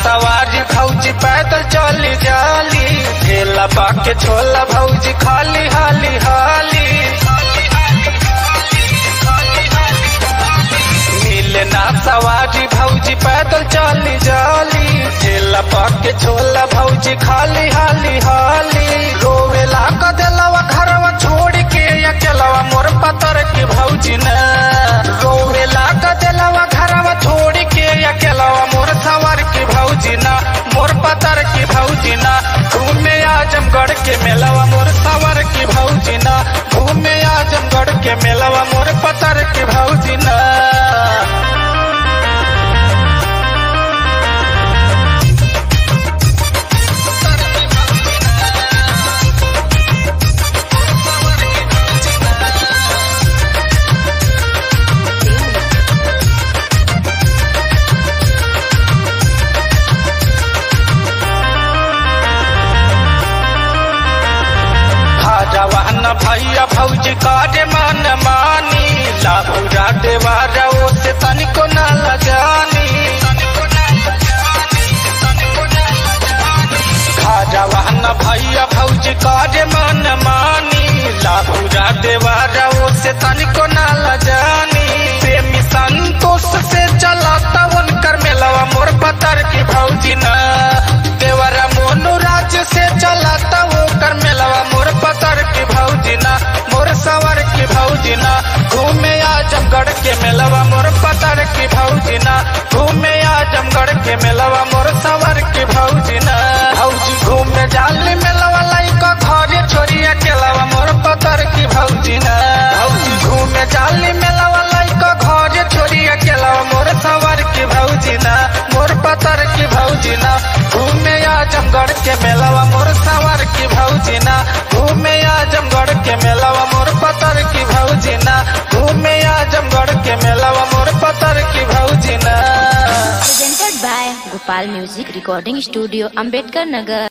सवारी भौजी पैदल चली जाली ठेला बाके छोला भौजी खाली हाली हाली मिले ना सवारी भौजी पैदल चली जाली ठेला बाके छोला भौजी खाली हाली हाली रोवेला क देलवा घरवा छोड़ के अकेलवा मोर पतर के भौजी न रोवेला क देलवा घरवा छोड़ के अकेलवा मोर सवर के भौजी ना मोर पतर के भौजी ना घूमे आजमगढ़ के मेलवा मोर सवर के भौजी ना घूमे आजमगढ़ के मेलवा मोर पतर के भौजी ना जवान भैया भौजी काटे मन मानी लाभुरा देवारा ओ से तनिको न लजानी जवान भैया भौजी काटे मन मानी लाभुरा देवारा ओ से तनिको न लजानी प्रेमी संतोष से चलाता उनकर मेलवा मोर पतर की भौजी न देवरा मोनू राज्य से चलाता वो कर मेलवा मोर पतर की भौजी ना मोर सवर की भौजी ना घूमे आजमगढ़ के मेलवा मोर पतर की भौजी ना घूमे आजमगढ़ के मेलवा मोर सवर की भौजी ना भौजी घूमे जाली मेलवा लाइका घरे छोरिया केलवा मोर पतर की भौजी ना भौजी घूमे जाली मेलवा लाइका घरे छोरिया केलवा मोर सवर की भौजी ना मोर पतर की भौजी ना घूमे आजमगढ़ के मेलवा मोर सवर की भौजी ना घूमे आजमगढ़ के मेलवा मोर पतर की भौजी ना घूमे आजमगढ़ के मेलवा मोर पतर की भौजी ना presented by Gopal Music Recording Studio, Ambedkar Nagar.